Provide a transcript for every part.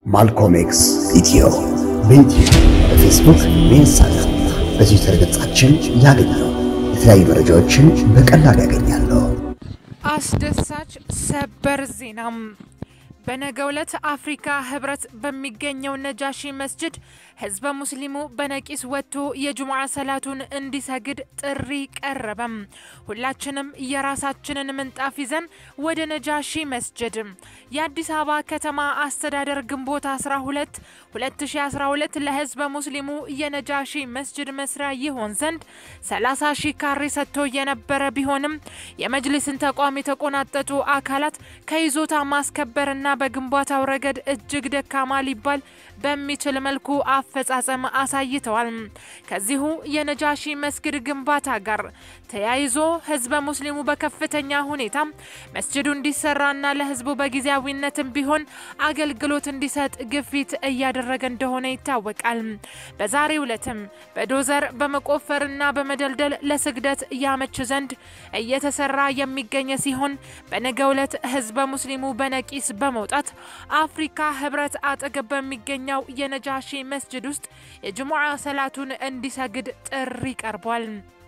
ማልኮም ኤክስ ኢትዮ በዩቲዩብ በፌስቡክ በኢንስታግራም በትዊተር ገጻችን ያገኛሉ። የተለያዩ መረጃዎችን በቀላሉ ያገኛሉ። አስደሳች ሰበር ዜናም በነገው ዕለት አፍሪካ ህብረት በሚገኘው ነጃሺ መስጅድ ህዝበ ሙስሊሙ በነቂስ ወጥቶ የጁምዓ ሰላቱን እንዲሰግድ ጥሪ ቀረበም። ሁላችንም የራሳችንን ምንጣፍ ይዘን ወደ ነጃሺ መስጅድ የአዲስ አበባ ከተማ አስተዳደር ግንቦት 12 2012 ለህዝበ ሙስሊሙ የነጃሺ መስጅድ መስሪያ ይሆን ዘንድ 30 ሺህ ካሬ ሰጥቶ የነበረ ቢሆንም የመጅሊስን ተቋም የተቆናጠጡ አካላት ከይዞታ ማስከበርና በግንባታው ረገድ እጅግ ደካማ ሊባል በሚችል መልኩ አፈጻጸም አሳይተዋል። ከዚሁ የነጃሺ መስጊድ ግንባታ ጋር ተያይዞ ህዝበ ሙስሊሙ በከፍተኛ ሁኔታ መስጅዱ እንዲሰራና ለህዝቡ በጊዜያዊነትም ቢሆን አገልግሎት እንዲሰጥ ግፊት እያደረገ እንደሆነ ይታወቃል። በዛሬው ዕለትም በዶዘር በመቆፈርና በመደልደል ለስግደት ያመች ዘንድ እየተሰራ የሚገኝ ሲሆን በነገው ዕለት ህዝበ ሙስሊሙ በነቂስ በመውጣት አፍሪካ ህብረት አጠገብ በሚገኘው የነጃሺ መስጅድ ውስጥ የጅሙዓ ሰላቱን እንዲሰግድ ጥሪ ቀርቧል።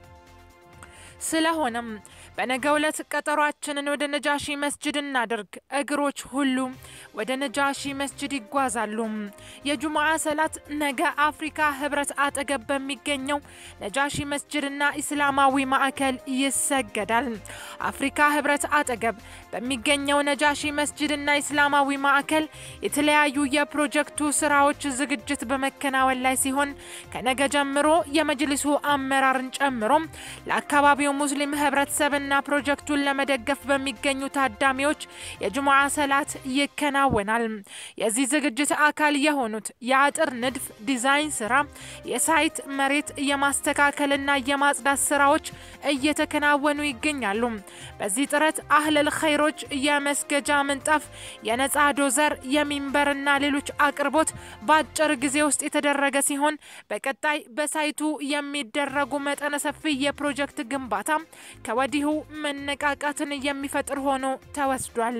ስለሆነም በነገው ዕለት ቀጠሯችንን ወደ ነጃሺ መስጅድ እናድርግ። እግሮች ሁሉ ወደ ነጃሺ መስጅድ ይጓዛሉ። የጁሙዓ ሰላት ነገ አፍሪካ ህብረት አጠገብ በሚገኘው ነጃሺ መስጅድና ኢስላማዊ ማዕከል ይሰገዳል። አፍሪካ ህብረት አጠገብ በሚገኘው ነጃሺ መስጅድና ኢስላማዊ ማዕከል የተለያዩ የፕሮጀክቱ ስራዎች ዝግጅት በመከናወን ላይ ሲሆን ከነገ ጀምሮ የመጅሊሱ አመራርን ጨምሮ ለአካባቢው ሙስሊም ህብረተሰብና ፕሮጀክቱን ለመደገፍ በሚገኙ ታዳሚዎች የጅሙዓ ሰላት ይከናወናል። የዚህ ዝግጅት አካል የሆኑት የአጥር ንድፍ፣ ዲዛይን ስራ፣ የሳይት መሬት የማስተካከልና የማጽዳት ስራዎች እየተከናወኑ ይገኛሉ። በዚህ ጥረት አህለል ኸይሮች የመስገጃ ምንጣፍ፣ የነጻ ዶዘር፣ የሚንበርና ሌሎች አቅርቦት በአጭር ጊዜ ውስጥ የተደረገ ሲሆን በቀጣይ በሳይቱ የሚደረጉ መጠነ ሰፊ የፕሮጀክት ግንባታ ከወዲሁ መነቃቃትን የሚፈጥር ሆኖ ተወስዷል።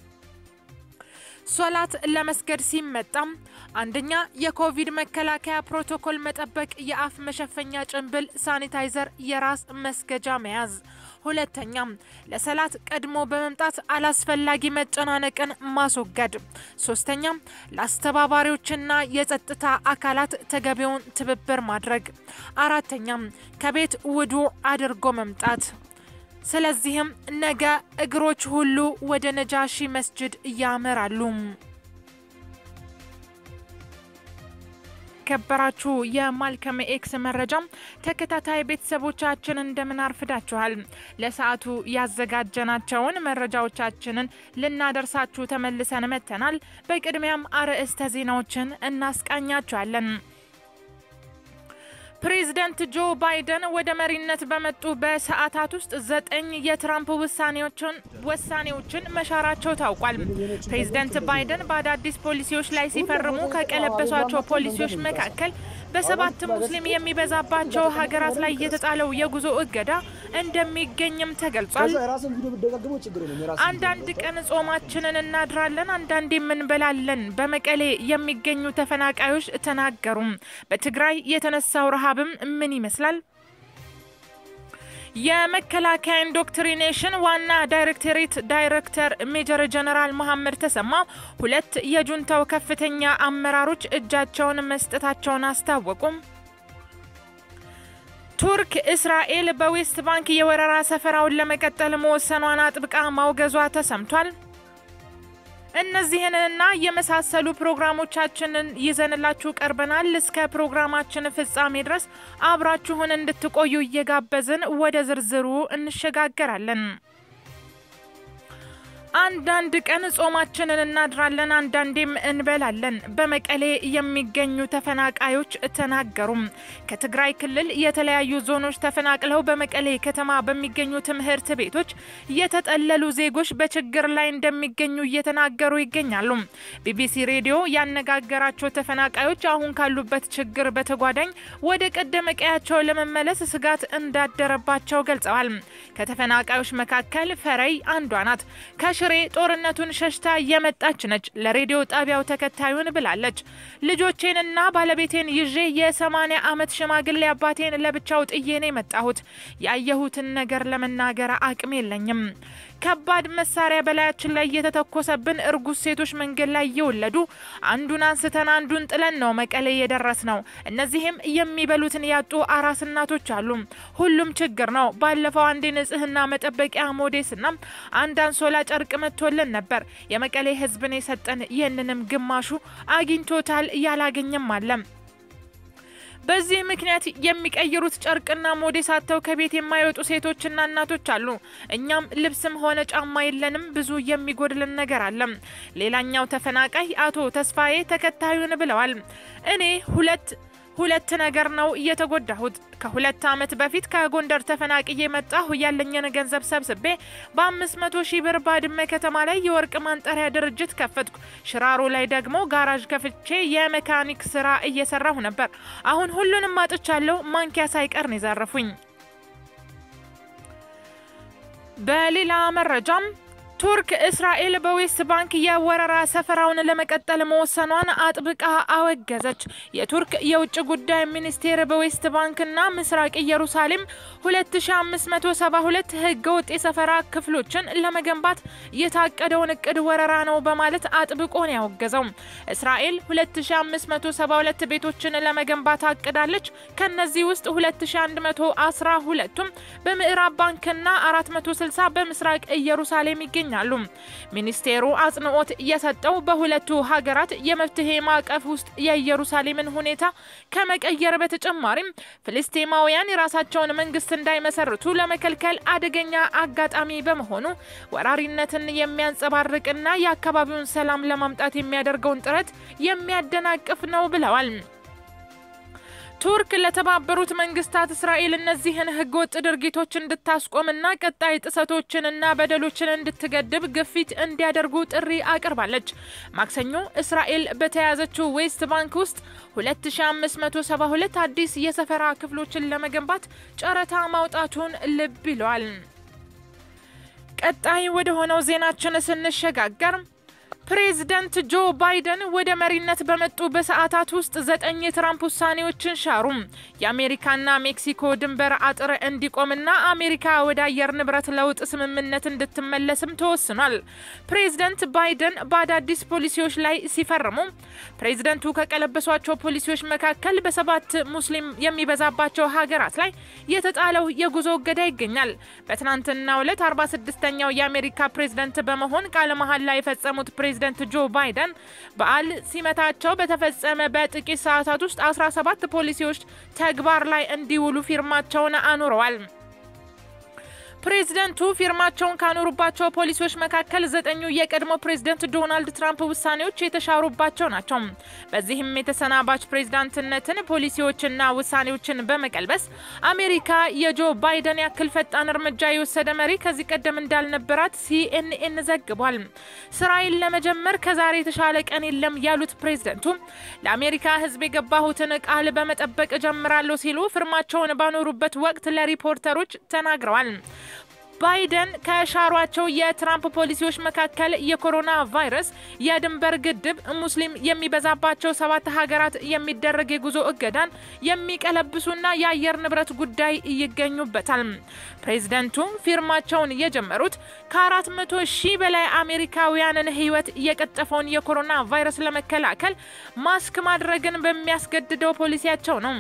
ሶላት ለመስገድ ሲመጣም አንደኛ የኮቪድ መከላከያ ፕሮቶኮል መጠበቅ፣ የአፍ መሸፈኛ ጭንብል፣ ሳኒታይዘር፣ የራስ መስገጃ መያዝ። ሁለተኛም ለሰላት ቀድሞ በመምጣት አላስፈላጊ መጨናነቅን ማስወገድ። ሶስተኛም ለአስተባባሪዎችና የጸጥታ አካላት ተገቢውን ትብብር ማድረግ። አራተኛም ከቤት ውዱዕ አድርጎ መምጣት። ስለዚህም ነገ እግሮች ሁሉ ወደ ነጃሺ መስጅድ ያመራሉ። ከበራችሁ የማልከም ኤክስ መረጃም ተከታታይ ቤተሰቦቻችን እንደምን አርፍዳችኋል። ለሰዓቱ ያዘጋጀናቸውን መረጃዎቻችንን ልናደርሳችሁ ተመልሰን መጥተናል። በቅድሚያም አርዕስተ ዜናዎችን እናስቃኛችኋለን። ፕሬዚደንት ጆ ባይደን ወደ መሪነት በመጡ በሰዓታት ውስጥ ዘጠኝ የትራምፕ ውሳኔዎችን ውሳኔዎችን መሻራቸው ታውቋል። ፕሬዚደንት ባይደን በአዳዲስ ፖሊሲዎች ላይ ሲፈርሙ ከቀለበሷቸው ፖሊሲዎች መካከል በሰባት ሙስሊም የሚበዛባቸው ሀገራት ላይ የተጣለው የጉዞ እገዳ እንደሚገኝም ተገልጿል። አንዳንድ ቀን ጾማችንን እናድራለን፣ አንዳንዴም እንበላለን በመቀሌ የሚገኙ ተፈናቃዮች ተናገሩ። በትግራይ የተነሳው ረሃብም ምን ይመስላል? የመከላከያ ኢንዶክትሪኔሽን ዋና ዳይሬክቶሬት ዳይሬክተር ሜጀር ጀነራል መሐመድ ተሰማ ሁለት የጁንታው ከፍተኛ አመራሮች እጃቸውን መስጠታቸውን አስታወቁም። ቱርክ እስራኤል በዌስት ባንክ የወረራ ሰፈራውን ለመቀጠል መወሰኗን አጥብቃ ማውገዟ ተሰምቷል። እነዚህንና የመሳሰሉ ፕሮግራሞቻችንን ይዘንላችሁ ቀርበናል። እስከ ፕሮግራማችን ፍጻሜ ድረስ አብራችሁን እንድትቆዩ እየጋበዝን ወደ ዝርዝሩ እንሸጋገራለን። አንዳንድ ቀን ጾማችንን እናድራለን፣ አንዳንዴም እንበላለን በመቀሌ የሚገኙ ተፈናቃዮች ተናገሩም። ከትግራይ ክልል የተለያዩ ዞኖች ተፈናቅለው በመቀሌ ከተማ በሚገኙ ትምህርት ቤቶች የተጠለሉ ዜጎች በችግር ላይ እንደሚገኙ እየተናገሩ ይገኛሉ። ቢቢሲ ሬዲዮ ያነጋገራቸው ተፈናቃዮች አሁን ካሉበት ችግር በተጓዳኝ ወደ ቀደመ ቀያቸው ለመመለስ ስጋት እንዳደረባቸው ገልጸዋል። ከተፈናቃዮች መካከል ፈረይ አንዷ ናት። ከሺ ከሽሬ ጦርነቱን ሸሽታ የመጣች ነች። ለሬዲዮ ጣቢያው ተከታዩን ብላለች። ልጆቼንና ባለቤቴን ይዤ የሰማኒያ ዓመት ሽማግሌ አባቴን ለብቻው ጥዬ ነው የመጣሁት። ያየሁትን ነገር ለመናገር አቅም የለኝም። ከባድ መሳሪያ በላያችን ላይ የተተኮሰብን እርጉዝ ሴቶች መንገድ ላይ እየወለዱ አንዱን አንስተን አንዱን ጥለን ነው መቀሌ የደረስ ነው። እነዚህም የሚበሉትን ያጡ አራስ እናቶች አሉ። ሁሉም ችግር ነው። ባለፈው አንድ የንጽህና መጠበቂያ ሞዴስና አንድ አንሶላ ጨርቅ መጥቶልን ነበር። የመቀሌ ሕዝብን የሰጠን ይህንንም ግማሹ አግኝቶታል፣ ያላገኘም አለ። በዚህ ምክንያት የሚቀይሩት ጨርቅና ሞዴስ አጥተው ከቤት የማይወጡ ሴቶችና እናቶች አሉ። እኛም ልብስም ሆነ ጫማ የለንም። ብዙ የሚጎድልን ነገር አለ። ሌላኛው ተፈናቃይ አቶ ተስፋዬ ተከታዩን ብለዋል። እኔ ሁለት ሁለት ነገር ነው እየተጎዳሁት። ከሁለት ዓመት በፊት ከጎንደር ተፈናቅዬ መጣሁ። ያለኝን ገንዘብ ሰብስቤ በአምስት መቶ ሺህ ብር ባድመ ከተማ ላይ የወርቅ ማንጠሪያ ድርጅት ከፈትኩ። ሽራሮ ላይ ደግሞ ጋራዥ ከፍቼ የሜካኒክ ስራ እየሰራሁ ነበር። አሁን ሁሉንም አጥቻለሁ። ማንኪያ ሳይቀር ነው የዘረፉኝ። በሌላ መረጃም ቱርክ እስራኤል በዌስት ባንክ የወረራ ሰፈራውን ለመቀጠል መወሰኗን አጥብቃ አወገዘች። የቱርክ የውጭ ጉዳይ ሚኒስቴር በዌስት ባንክና ምስራቅ ኢየሩሳሌም 2572 ህገወጥ የሰፈራ ክፍሎችን ለመገንባት የታቀደውን እቅድ ወረራ ነው በማለት አጥብቆ ነው ያወገዘው። እስራኤል 2572 ቤቶችን ለመገንባት አቅዳለች። ከነዚህ ውስጥ 2112ቱም በምዕራብ ባንክና 460 በምስራቅ ኢየሩሳሌም ይገኛል ይገኛሉ። ሚኒስቴሩ አጽንኦት የሰጠው በሁለቱ ሀገራት የመፍትሄ ማዕቀፍ ውስጥ የኢየሩሳሌምን ሁኔታ ከመቀየር በተጨማሪም ፍልስጤማውያን የራሳቸውን መንግስት እንዳይመሰርቱ ለመከልከል አደገኛ አጋጣሚ በመሆኑ ወራሪነትን የሚያንጸባርቅና የአካባቢውን ሰላም ለማምጣት የሚያደርገውን ጥረት የሚያደናቅፍ ነው ብለዋል። ቱርክ ለተባበሩት መንግስታት እስራኤል እነዚህን ህገወጥ ድርጊቶች እንድታስቆምና ቀጣይ ጥሰቶችንና በደሎችን እንድትገድብ ግፊት እንዲያደርጉ ጥሪ አቅርባለች። ማክሰኞ እስራኤል በተያዘችው ዌስት ባንክ ውስጥ 2572 አዲስ የሰፈራ ክፍሎችን ለመገንባት ጨረታ ማውጣቱን ልብ ይለዋል። ቀጣይ ወደ ሆነው ዜናችን ስንሸጋገር ፕሬዝደንት ጆ ባይደን ወደ መሪነት በመጡ በሰዓታት ውስጥ ዘጠኝ የትራምፕ ውሳኔዎችን ሻሩ። የአሜሪካና ሜክሲኮ ድንበር አጥር እንዲቆምና አሜሪካ ወደ አየር ንብረት ለውጥ ስምምነት እንድትመለስም ተወስኗል። ፕሬዝደንት ባይደን በአዳዲስ ፖሊሲዎች ላይ ሲፈርሙ ፕሬዝደንቱ ከቀለበሷቸው ፖሊሲዎች መካከል በሰባት ሙስሊም የሚበዛባቸው ሀገራት ላይ የተጣለው የጉዞ እገዳ ይገኛል። በትናንትናው ዕለት 46ኛው የአሜሪካ ፕሬዝደንት በመሆን ቃለ መሐላ የፈጸሙት ፕሬዝደንት ጆ ባይደን በዓል ሲመታቸው በተፈጸመ በጥቂት ሰዓታት ውስጥ 17 ፖሊሲዎች ተግባር ላይ እንዲውሉ ፊርማቸውን አኑረዋል። ፕሬዝደንቱ ፊርማቸውን ካኖሩባቸው ፖሊሲዎች መካከል ዘጠኙ የቀድሞ ፕሬዝደንት ዶናልድ ትራምፕ ውሳኔዎች የተሻሩባቸው ናቸው። በዚህም የተሰናባች ፕሬዝዳንትነትን ፖሊሲዎችና ውሳኔዎችን በመቀልበስ አሜሪካ የጆ ባይደን ያክል ፈጣን እርምጃ የወሰደ መሪ ከዚህ ቀደም እንዳልነበራት ሲኤንኤን ዘግቧል። ስራዬን ለመጀመር ከዛሬ የተሻለ ቀን የለም ያሉት ፕሬዝደንቱ ለአሜሪካ ሕዝብ የገባሁትን ቃል በመጠበቅ ጀምራለሁ ሲሉ ፊርማቸውን ባኖሩበት ወቅት ለሪፖርተሮች ተናግረዋል። ባይደን ከሻሯቸው የትራምፕ ፖሊሲዎች መካከል የኮሮና ቫይረስ፣ የድንበር ግድብ፣ ሙስሊም የሚበዛባቸው ሰባት ሀገራት የሚደረግ የጉዞ እገዳን የሚቀለብሱና የአየር ንብረት ጉዳይ ይገኙበታል። ፕሬዝደንቱ ፊርማቸውን የጀመሩት ከአራት መቶ ሺህ በላይ አሜሪካውያንን ሕይወት የቀጠፈውን የኮሮና ቫይረስ ለመከላከል ማስክ ማድረግን በሚያስገድደው ፖሊሲያቸው ነው።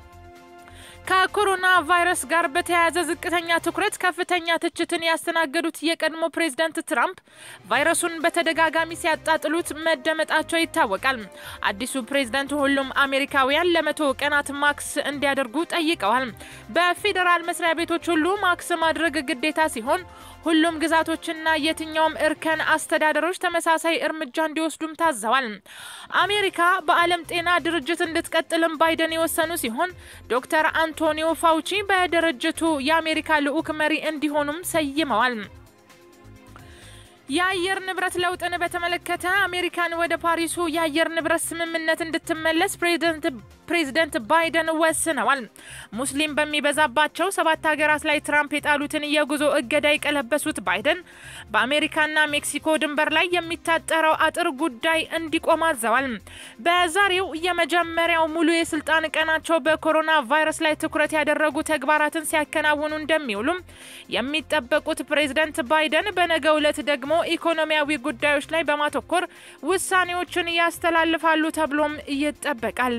ከኮሮና ቫይረስ ጋር በተያያዘ ዝቅተኛ ትኩረት ከፍተኛ ትችትን ያስተናገዱት የቀድሞ ፕሬዝዳንት ትራምፕ ቫይረሱን በተደጋጋሚ ሲያጣጥሉት መደመጣቸው ይታወቃል። አዲሱ ፕሬዝዳንት ሁሉም አሜሪካውያን ለመቶ ቀናት ማክስ እንዲያደርጉ ጠይቀዋል። በፌዴራል መስሪያ ቤቶች ሁሉ ማክስ ማድረግ ግዴታ ሲሆን ሁሉም ግዛቶችና የትኛውም እርከን አስተዳደሮች ተመሳሳይ እርምጃ እንዲወስዱም ታዘዋል። አሜሪካ በዓለም ጤና ድርጅት እንድትቀጥልም ባይደን የወሰኑ ሲሆን ዶክተር አንቶኒዮ ፋውቺ በድርጅቱ የአሜሪካ ልዑክ መሪ እንዲሆኑም ሰይመዋል። የአየር ንብረት ለውጥን በተመለከተ አሜሪካን ወደ ፓሪሱ የአየር ንብረት ስምምነት እንድትመለስ ፕሬዝደንት ባይደን ወስነዋል። ሙስሊም በሚበዛባቸው ሰባት ሀገራት ላይ ትራምፕ የጣሉትን የጉዞ እገዳ የቀለበሱት ባይደን በአሜሪካና ሜክሲኮ ድንበር ላይ የሚታጠረው አጥር ጉዳይ እንዲቆም አዘዋል። በዛሬው የመጀመሪያው ሙሉ የስልጣን ቀናቸው በኮሮና ቫይረስ ላይ ትኩረት ያደረጉ ተግባራትን ሲያከናውኑ እንደሚውሉም የሚጠበቁት ፕሬዝደንት ባይደን በነገው ዕለት ደግሞ ኢኮኖሚያዊ ጉዳዮች ላይ በማተኮር ውሳኔዎችን ያስተላልፋሉ ተብሎም ይጠበቃል።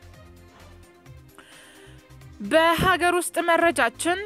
በሀገር ውስጥ መረጃችን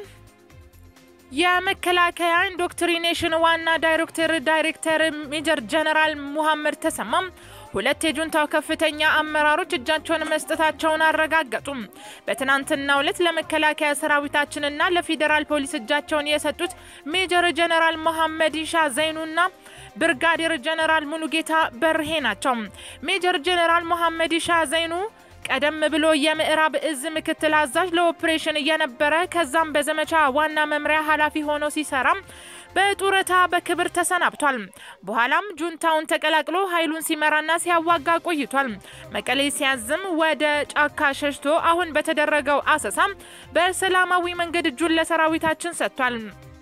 የመከላከያ ኢንዶክትሪኔሽን ዋና ዳይሬክተር ዳይሬክተር ሜጀር ጀነራል ሙሐመድ ተሰማም ሁለት የጁንታው ከፍተኛ አመራሮች እጃቸውን መስጠታቸውን አረጋገጡም። በትናንትናው ዕለት ለመከላከያ ሰራዊታችንና ለፌዴራል ፖሊስ እጃቸውን የሰጡት ሜጀር ጀነራል መሐመድ ኢሻ ዘይኑና ብርጋዴር ጀነራል ሙሉጌታ በርሄ ናቸው። ሜጀር ጀነራል መሐመድ ኢሻ ዘይኑ ቀደም ብሎ የምዕራብ እዝ ምክትል አዛዥ ለኦፕሬሽን እየነበረ ከዛም በዘመቻ ዋና መምሪያ ኃላፊ ሆኖ ሲሰራም በጡረታ በክብር ተሰናብቷል። በኋላም ጁንታውን ተቀላቅሎ ኃይሉን ሲመራና ሲያዋጋ ቆይቷል። መቀሌ ሲያዝም ወደ ጫካ ሸሽቶ አሁን በተደረገው አሰሳም በሰላማዊ መንገድ እጁን ለሰራዊታችን ሰጥቷል።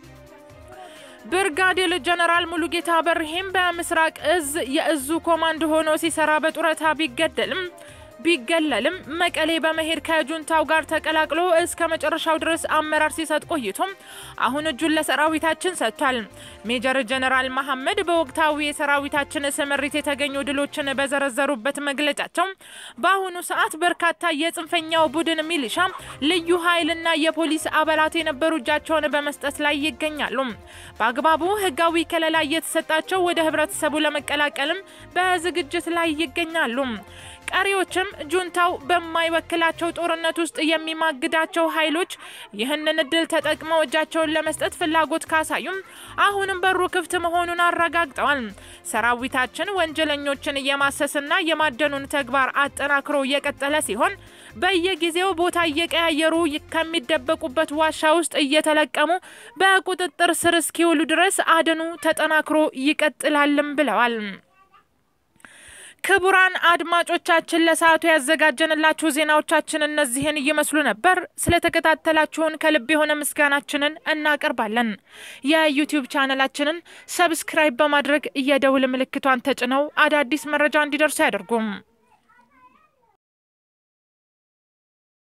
ብርጋዴር ጀነራል ሙሉጌታ በርሄም በምስራቅ እዝ የእዙ ኮማንድ ሆኖ ሲሰራ በጡረታ ቢገደልም ቢገለልም መቀሌ በመሄድ ከጁንታው ጋር ተቀላቅሎ እስከ መጨረሻው ድረስ አመራር ሲሰጥ ቆይቶም አሁን እጁን ለሰራዊታችን ሰጥቷል። ሜጀር ጀነራል መሐመድ በወቅታዊ የሰራዊታችን ስምሪት የተገኙ ድሎችን በዘረዘሩበት መግለጫቸው በአሁኑ ሰዓት በርካታ የጽንፈኛው ቡድን ሚሊሻ፣ ልዩ ኃይልና የፖሊስ አባላት የነበሩ እጃቸውን በመስጠት ላይ ይገኛሉ። በአግባቡ ሕጋዊ ከለላ እየተሰጣቸው ወደ ህብረተሰቡ ለመቀላቀልም በዝግጅት ላይ ይገኛሉ። ቀሪዎችም ጁንታው በማይወክላቸው ጦርነት ውስጥ የሚማግዳቸው ኃይሎች ይህንን እድል ተጠቅመው እጃቸውን ለመስጠት ፍላጎት ካሳዩም አሁንም በሩ ክፍት መሆኑን አረጋግጠዋል። ሰራዊታችን ወንጀለኞችን የማሰስና የማደኑን ተግባር አጠናክሮ እየቀጠለ ሲሆን በየጊዜው ቦታ እየቀያየሩ ከሚደበቁበት ዋሻ ውስጥ እየተለቀሙ በቁጥጥር ስር እስኪውሉ ድረስ አደኑ ተጠናክሮ ይቀጥላልም ብለዋል። ክቡራን አድማጮቻችን ለሰዓቱ ያዘጋጀንላችሁ ዜናዎቻችን እነዚህን እየመስሉ ነበር። ስለተከታተላችሁን ከልብ የሆነ ምስጋናችንን እናቀርባለን። የዩቲዩብ ቻነላችንን ሰብስክራይብ በማድረግ የደውል ምልክቷን ተጭነው አዳዲስ መረጃ እንዲደርሱ ያደርጉም።